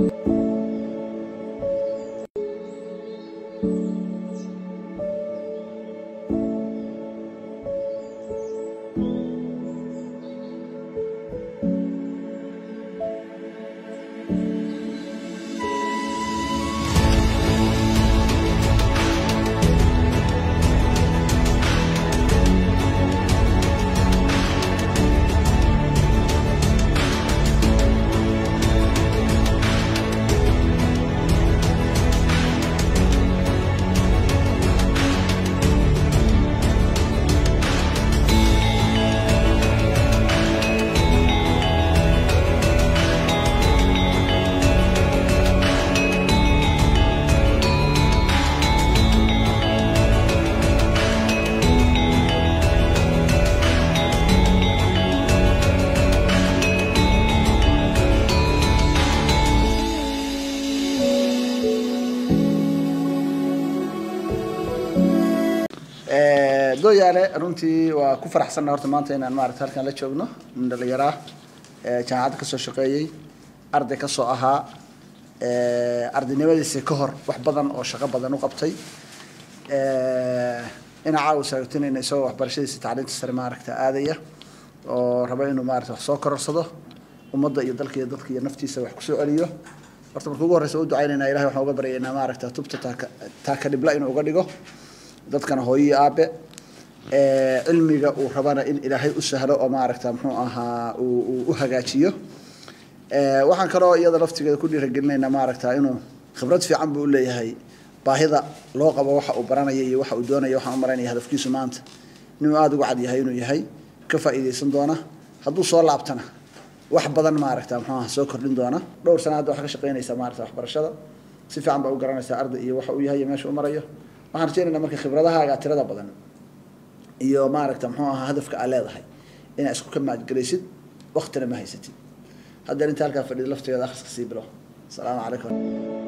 dooyaale runtii waa ku faraxsanna horta maanta inaan maarata halkan la joogno nin dhalinyaraa jaamacadda kasoo shaqeeyey arday kasoo ahaa ardaynimadiisa ka hor wax badan oo shaqo badan u qabtay ina caawa saagtinayna isagoo waxbarashadiisa tacliinta sare maaragta aadaya oo raba inuu maarata wax soo kororsado ummadda iyo dalka iyo dadka iyo naftiisa wax kusoo celiyo horta marka ugu horreysa u ducaynayna ilahay waxaan uga baryaynaa maaragta tubta taaka taaka dhibla inuu uga dhigo dadkana hooyo aabe cilmiga uu rabana in ilaahay u sahlo oo maaragta muxuu ahaa uu u hagaajiyo waxaan kaloo iyada laftigeeda ku dhiiragelinaynaa maaragta inuu khibrad fiican buu uleeyahay baahida loo qabo waxa uu baranaya iyo waxa uu doonaya waxaan u maraynaya hadafkiisu maanta inuu aada uga cad yahay inuu yahay ka faa'iidaysan doona hadduu soo laabtana wax badan maaragta muxuu aha soo kordhin doona dhowr sana hadda waxaa ka shaqaynaysaa maaragta waxbarashada si fiican baa u garanaysaa arday iyo waxa uu yahay iyo meesha u marayo waxaan rajeynaynaa marka khibradahaaga tirada badan iyo maaragta muxuu ahaa hadafka aa leedahay inaa isku ka maadgelaysid waktina ma haysatid haddeen inta halkaa fadhida laftigeeda akhriska sii bilo asalaamu calaykum